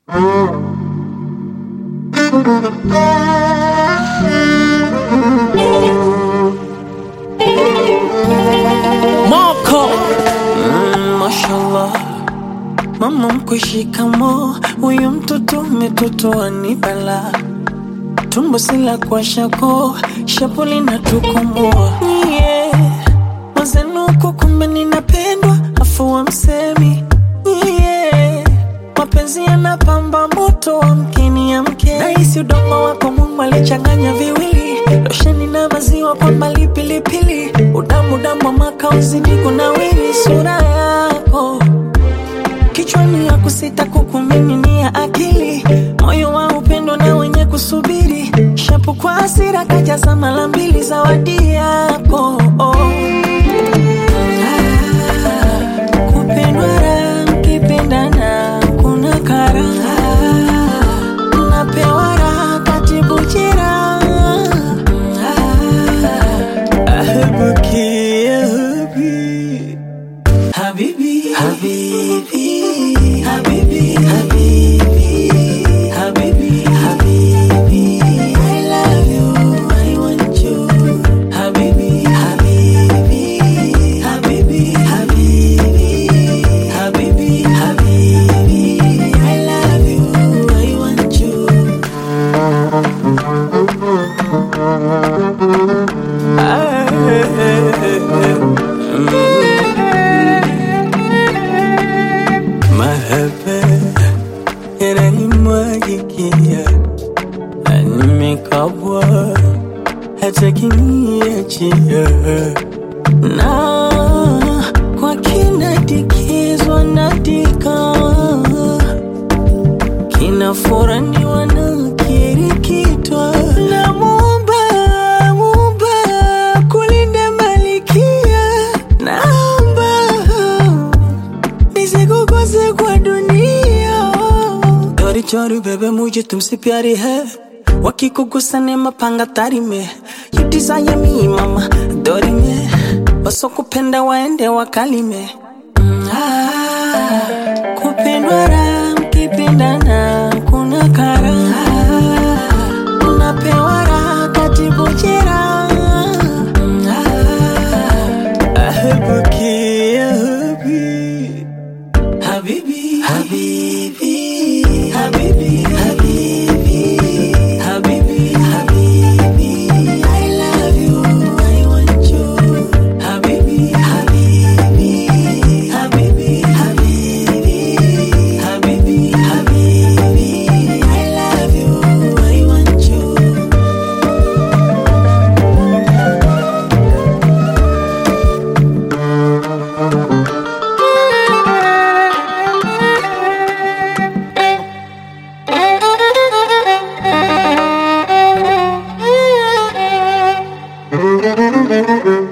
Moko Mm, mashallah mama mkwe shikamo huyu mtoto umetotoa ni bala tumbo sila kwa shako shapuli na tukomoa yeah. mazenuko kumbe ninapendwa afu wa msemi yeah. mapenzi yanapamba moto wa mkini ya mke nahisi udongo wako mungu alichanganya viwili losheni na maziwa kwa malipilipili udamu damu wa maka uzidi kunawiri sura yako kichwani ya kusita kukumiminia akili moyo wa upendo na wenye kusubiri shapu kwa hasira kajaza mara mbili zawadi yako oh. Ah, kupendwa raha, mkipendana kuna karaha napewa raha katibu jeraha ahebuki ahebi Habibi, Habibi, Habibi, Habibi, Habibi, Habibi. I love you, I want you. Habibi, Habibi, Habibi, Habibi, Habibi, Habibi. I love you, I want you. Mahaba yananimwagikia, nimekabwa hata kiniachia, na kwa kinadikizwa nadika kinafuraniwa na kirikitwa na Muumba, Muumba kulinda malikia, naomba nisikukose kwa dunia चोरी चोरी बेबे मुझे तुमसे प्यारी है वकी को गुस्सा ने mapanga tari me you desire me mama dori me wasokupenda waende wakalime Mm, ah, kupendwa raha mkipendana kuna karaha napewa raha katibu jeraha Mm, ah, ahebuki ahebi Habibi, Habibi, Habibi, Habibi, Habibi, Habibi. I love you, I want you. Habibi, Habibi, Habibi, Habibi, Habibi, Habibi. I love you, I want you. Thank you.